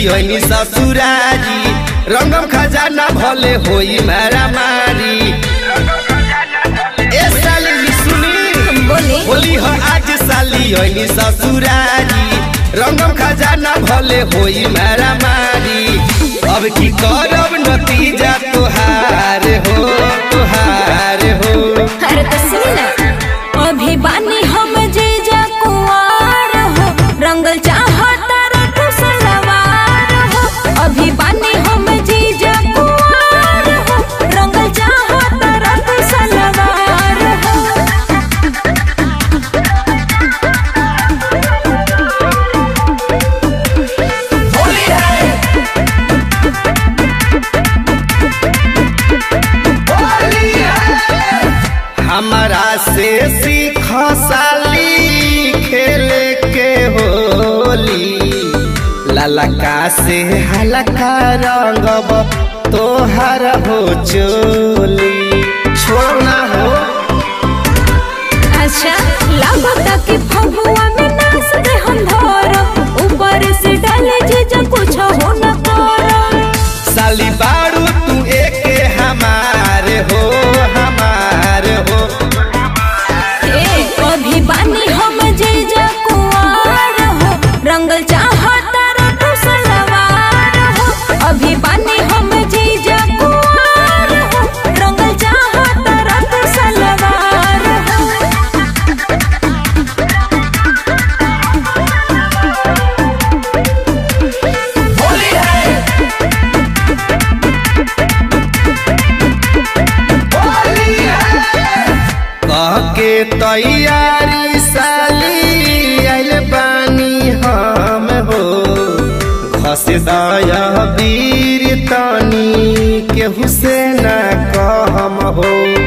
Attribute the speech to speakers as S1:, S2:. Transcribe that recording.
S1: ओइनी ससुरारी रंगम खजाना भले होई मारा मारी ए साली सुनी
S2: बोली
S1: होली हो आज साली ओइनी ससुरारी रंगम खजाना भले होई मारा मारी अब की करब नतीजा तुहार हो तुहार हो
S2: अरे तो सुनी ना अभी बानी हम जीजा कुंवार हो रंगल चाहता रखो सलवार हो अभी बानी हम जीजा कुंवार हो रंगल चाहता रखो सलवार हो
S1: हमारा से सीख साली खेले के होली ललका से हलका रंगब तोहर हो चोली छोड़ना हो
S2: अच्छा लागता कि फगुआ में नाच दे हम धरम ऊपर से डाले जीजा कुछ हो न करम
S1: साली बारू तू एक हमार हो हमार हो
S2: ए अभी बानी हम जीजा कुंवार हो रंगल चाहता रखो सलवार हो अभी बानी हम जीजा कुंवार हो रंगल चाहता रखो सलवार हो
S1: कह के तैयारी साली आइल बानी हम हो घस दया वीर तनी केहू से न कहम हो